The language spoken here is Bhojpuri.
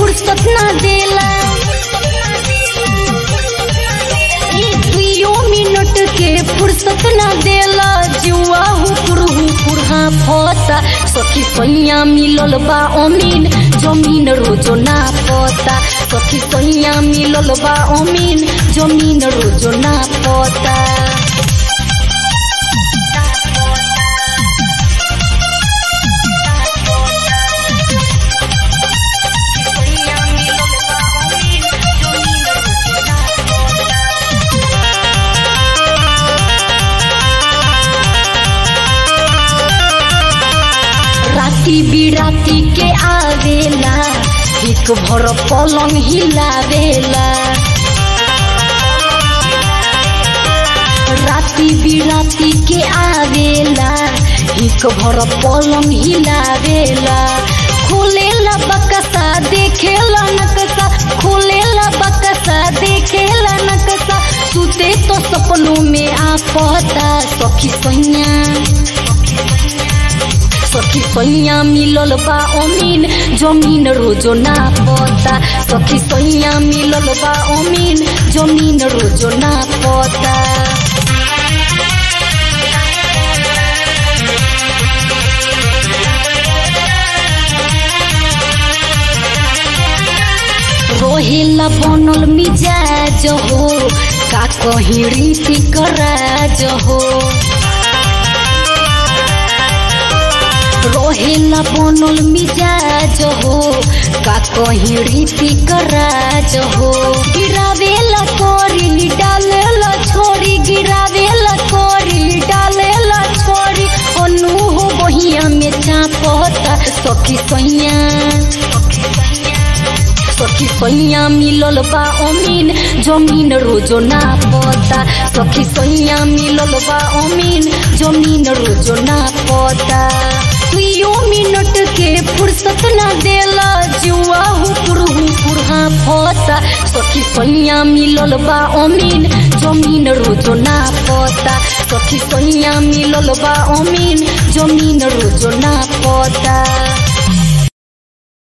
फुर्सत ना देला एक दुइयो मिनट के फुर्सत ना देला जुआ हुकुर हुकुर हाँ फता सखी सैया मिलल बा अमीन जमीन रोजो ना पता सखी सैया मिलल बा अमीन जमीन रोजो ना पता राती बिराती के आवेला एक भर पलंग हिलावेला राती बिराती के आवेला एक भर पलंग हिलावेला खोलेला बकसा देखेला नकसा खोलेला बकसा देखेला नकसा सुते तो सपनों में आ पता सखी सैया सखी सैया मिलल बा अमीन जमीन रोजो ना पता सखी सैया मिलल बा अमीन जमीन रोजो ना पता रोहेला बनल मिजाज हो का कहीं रीति कराज हो रोहेला बनल मिजाज हो का कहीं रीति कराज हो गिरावेला कोरी डालेला छोरी गिरावेला कोरी डालेला छोरी अनु हो बहिया में चापता सखी सैया सखी सैया मिलल बा अमीन जमीन रोजो ना पता सखी सैया मिलल बा अमीन जमीन रोजो ना पता दुइयो मिनट के फुर्सत ना देला जुआ हुकुर हुकुर हाँ फता सखी सैया मिलल बा अमीन जमीन रोजो ना पता सखी सैया मिलल बा अमीन जमीन रोजो ना पता